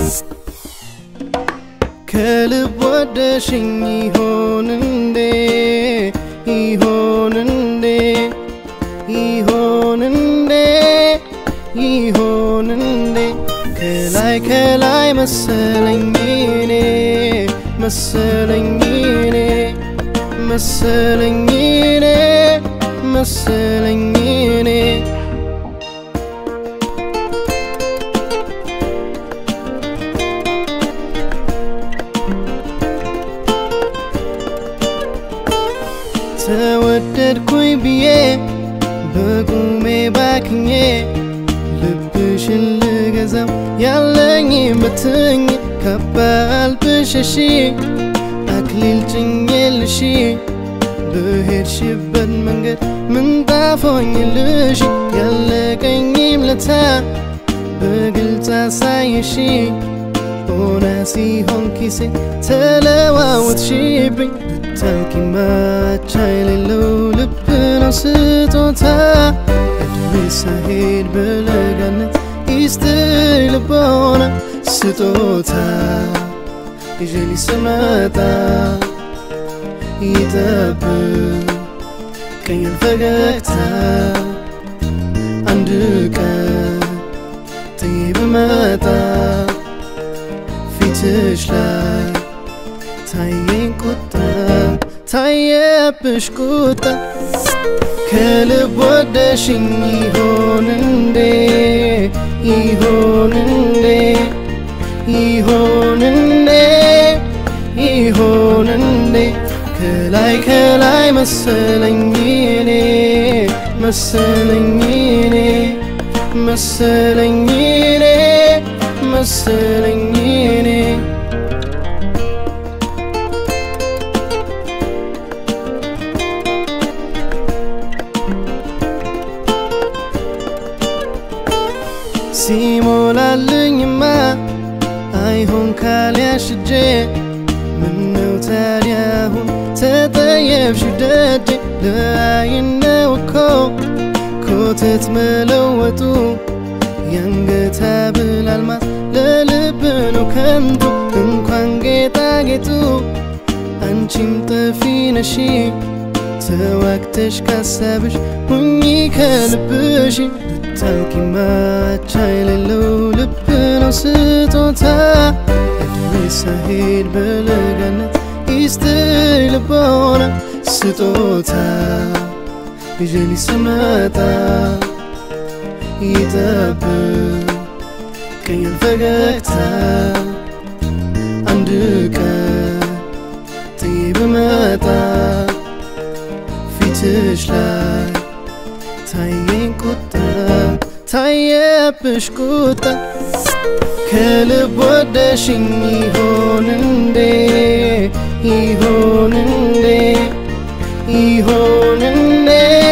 ከልብ ወደሽኝ ይሆን እንዴ ይሆን እንዴ ይሆን እንዴ ይሆን እንዴ ከላይ ከላይ መሰለኝ እኔ መሰለኝ እኔ መሰለኝ እኔ መሰለኝ እኔ ተወደድኩኝ ብዬ በቁሜ ባክኜ ልብሽን ልገዛው ያለኝ ብትኝ ከባል ብሸሺ አክሊል ጭኜልሽ በሄድሽበት መንገድ ምንጣፎኝልሽ ያለቀኝም ለታ በግልጽ አሳየሽ ሆና ሲሆን ኪሴ ተለዋወጥሽብኝ ብታውቂ ማቻ የሌለው ልብ ነው ስጦታ እድሜ ሳሄድ በለጋነት ይስጥሽ ልቦና ስጦታ ይዤ ሊስመጣ ይጠብቀኛል ፈገግታ አንድ ቀን ጥዬ ብመጣ ፊትሽ ላይ ታየኝ ቁጣ ታየብሽ ቁጣ ከልብ ወደሽኝ ይሆን እንዴ ይሆን እንዴ ይሆን እንዴ ይሆን እንዴ ከላይ ከላይ መሰለኝ እኔ መሰለኝ እኔ መሰለኝ እኔ መሰለኝ እኔ ሲሞላልኝማ አይሆን ካልያሽ እጄ ምነው ታዲያ አሁን ተጠየብሽ ደጄ ለአይነው እኮ ኮተት መለወጡ የአንገት ሐብል አልማዝ ለልብ ነው ከንቱ እንኳን ጌጣጌጡ አንቺም ጠፊ ነሺ ተዋግተሽ ካሳብሽ ሁኚ ከልብሽ ብታውቂ ማቻ የሌለው ልብ ነው ስጦታ እድሜ ሳሄድ በለጋነት ይስጥሽ ልቦና ስጦታ ይዤ ሊስመጣ ይጠብቀኛል ፈገግታ አንድ ቀን ጥዬ ብመጣ ፊትሽ ላይ ታየኝ ቁጣ ታየብሽ ቁጣ ከልብ ወደሽኝ ይሆን እንዴ ይሆን እንዴ ይሆን እንዴ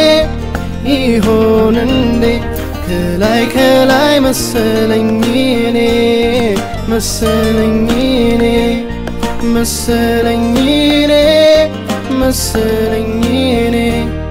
ይሆን እንዴ ከላይ ከላይ መሰለኝ እኔ መሰለኝ እኔ መሰለኝ እኔ መሰለኝ እኔ